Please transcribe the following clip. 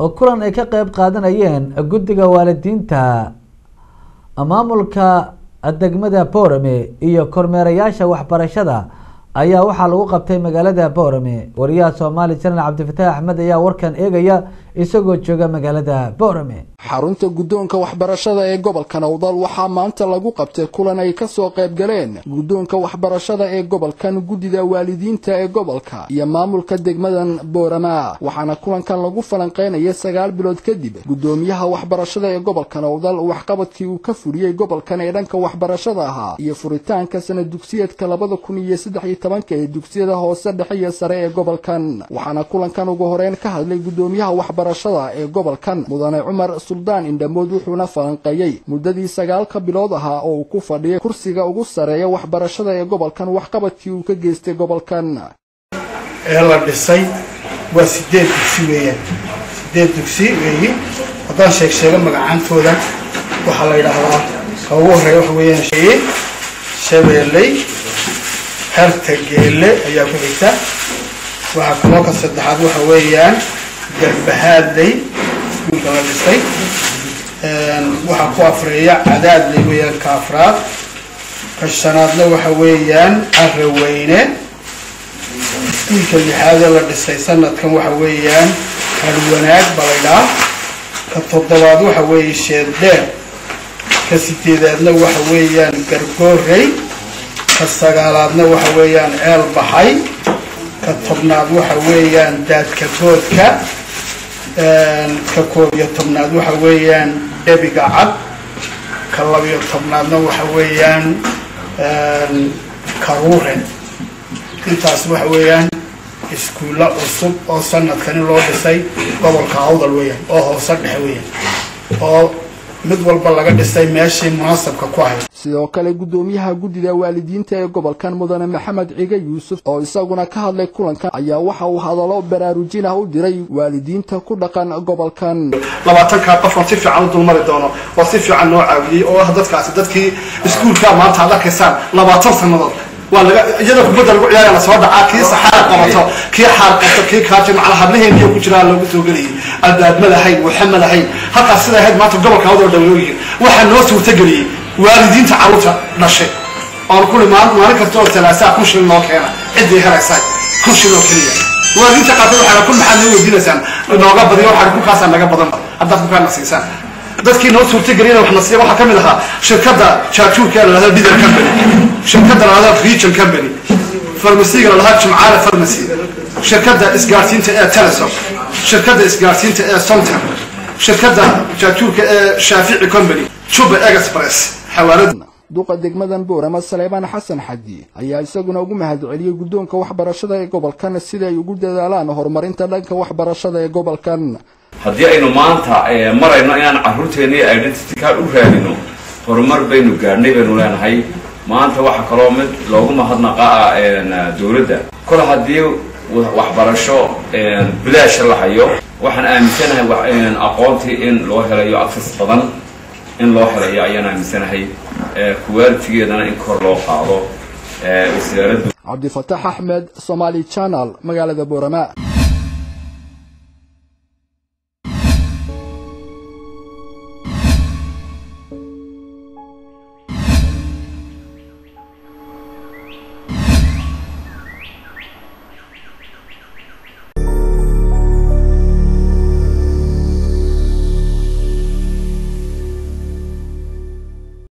oo kulan ay ka qeyb qaadanayeen guddiga waalidiinta maamulka degmada boorame iyo kormeerayaasha waxbarashada ayaa waxaa lagu qabtay magaalada boorame wariyaha soomaali janal cabdifataax axmed ayaa warkan eegaya isagoo jooga magaalada boorame xarunta guddoonka waxbarashada ee gobolka nowdal waxaa maanta lagu qabtay kulan ay kasoo qayb galeen guddoonka waxbarashada ee gobolkan guddida waalidiinta ee gobolka iyo maamulka degmadan boorama waxaana kulankan lagu falanqeynaya sagaal bilood kadib guddoomiyaha waxbarashada ee gobolka nowdal waxqabadkii uu ka fuliyey gobolkan ee dhanka waxbarashada ahaa iyo furitaanka sana dugsiyeedka labada kun iyo saddex iyo tobanka ee dugsiyada hoose dhexe iyo sare ee gobolkan waxaana kulankan ugu horeyn ka hadlay guddoomiyaha waxbarashada ee gobolkan mudane cumar suldaan indhamood wuxuuna falanqeeyey muddadii sagaalka bilood ahaa oo uu ku fadhiyay kursiga ugu sareeya waxbarashada ee gobolkan waxqabadkii uu ka geystay gobolkan ee la dhisay waa sideed dugsi weeyaan sideed dugsi weeyi haddaan sheeg sheego magacaantooda waxaa la yidhaahdaa ka ugu horreeya waxa weeyaan shabeelley xerta geelle ayaa ku xigta waxaa kaloo ka saddexaad waxa weeyaan garbahaadley iskuulka la dhisay waxaa ku afreeya cadaadley weeyaan ka afraad ka shanaadna waxa weeyaan araweyne iskuulka lixaadee la dhisay sanadkan waxa weeyaan harwanaag balaydhaa ka toddobaad waxa weeye sheeddheer ka sideedaadna waxa weeyaan gargoorey ka sagaalaadna waxa weeyaan ceel baxay ka tobnaad waxa weeyaan daadka boodka ka koob iyo tobnaad waxa weeyaan dhebiga cad ka labiyo tobnaadna waxa weeyaan karuuren intaas waxa weeyaan iskuulla cusub oo sanadkani loo dhisay gobolka awdal weeyaan oo hoose dhexe weeyaan oo mid walba laga dhisay meeshii munaasabka ku ahayd sidoo kale guddoomiyaha guddida waalidiinta ee gobolkan mudane maxamed ciga yuusuf oo isaguna ka hadlay kulankan ayaa waxa uu hadallo baraarujin ah u diray waalidiinta ku dhaqan gobolkan labaatankaa qof oon si fiican u dulmari doono oo si fiican loo caawiyey oo ah dadkaasi dadkii iskuulka maanta aad arkaysaan labaatan sannadood waa laga iyadoo kubadda lagu ciyaaraya lasoo dhacaa kii saxaar qabato kii xaar qabto kii kaaji macala hadlaheenkiyo ku jiraa loogu soo gelayay albaab ma lahayn waxa ma lahayn halkaas sida ahayd maanta gobolka hawdoo dhawooyihin waxaa noo suurtageliyey waalidiinta carruurta dhashay oon kuli maalin kasta oo talaasaa kun shilin noo keena ciddii helaysaa kun shilin oo keliya waalidiinta qaarkood waxaa kun maxaad noo weydiinaysaan nooga badiyo waxaa kunkaasaa naga badanba haddaad kunkaana siisaan dadkii noo suurtageliyana wax nasiiya waxaa ka mid ahaa shirkadda jaajuurka ee la dhahdo leader company shirkadda la dhahdo region company farmasiga la dhahdo jimcaale pharmacy shirkadda isgaarsiinta ee telesom shirkadda isgaarsiinta ee somter shirkadda jaajuurka ee shaafici company juba express xawaalada duqa degmadan boorama saleebaan xasan xadi ayaa isaguna ugu mahadceliyey guddoonka waxbarashada ee gobolkan sida ay ugu dadaalaan horumarinta dhanka waxbarashada ee gobolkan haddii aynu maanta marayno inaan carruurteennii identity card u raadino horumar baynu gaadhnay baynu leenahay maanta waxaa kaloo mid loogu mahadnaqaa dowladda kol haddii waxbarasho bilaasha la hayo waxaan aaminsanahay aqoontii in loo helayo access badan in loo helayo ayaan aaminsanahay kuwaalitigeedana in kor loo qaado wasaaraddu cabdifataax axmed somaali channel magaalada boorama